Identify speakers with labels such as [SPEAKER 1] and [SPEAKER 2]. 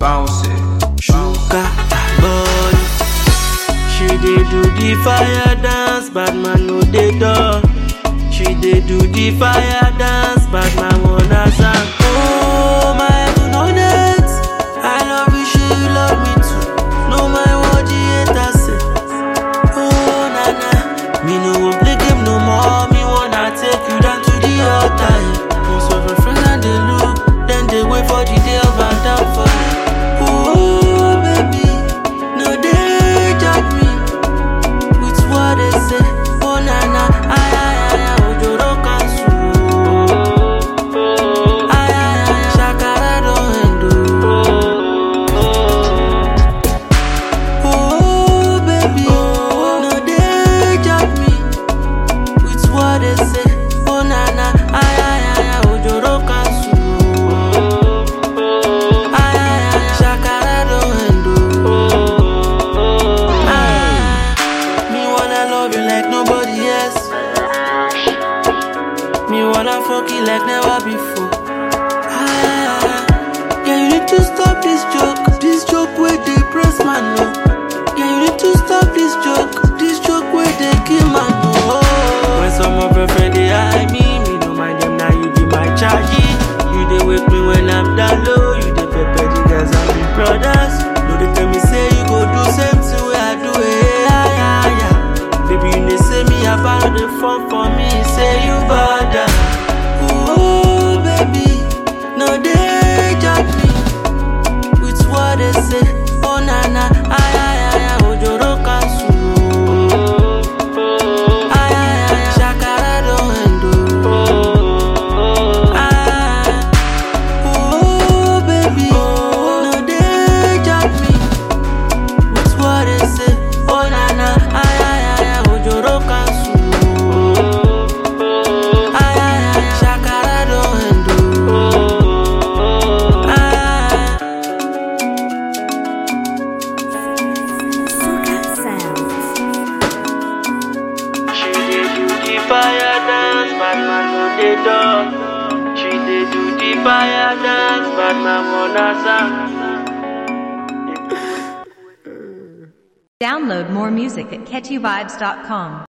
[SPEAKER 1] bounce it.
[SPEAKER 2] Sugar body. She dey do the fire dance, bad man no dey door. She dey do the fire dance, bad man wanna sang. Oh my goodness, I love you, she love me too. No my what the haters say. Oh na na, me no wan play game no more. Me wanna take you down to the altar. yeah. Most of my friends and they look, then they wait for the day of my downfall. Oh baby, no they judge me with what they say. Oh na na, ay ay ay ay, ojoro kansu. Ay ay ay, shakara don end oh. Oh baby, no they judge me with what they say. Oh na na, ay ay ay ay, ojoro kansu. Ay ay ay, shakara don end oh. Ah, me wanna love you like nobody else. Me wanna fuck you like never before. Ah, yeah, you need to stop this joke. This joke where they press man no. Yeah, you need to stop this joke. This joke where they kill man no. When some of your friends they eye me, me no mind them now. You be my charge. You they wake me when I'm down low. You they pepper the girls and the brothers. No they tell me say you go do same thing where I do it. Yeah, yeah, yeah. Baby you they say me about the fun for me. Say you bother. Oh baby, no they judge me with what they say. Oh na na, ay ay ay ay, ojoro kansu. Ay ay ay, shakara don end oh. Ah, oh baby, no they judge me with what they say. Oh na na, ay ay ay ay, ojoro kansu. Ay ay ay, shakara don end oh. Ah.
[SPEAKER 3] Suka Sounds.
[SPEAKER 2] She dey do the fire dance, bad man no dey done. She dey do the fire dance, bad man wanna sang.
[SPEAKER 4] Download more music at catchyvibes.com.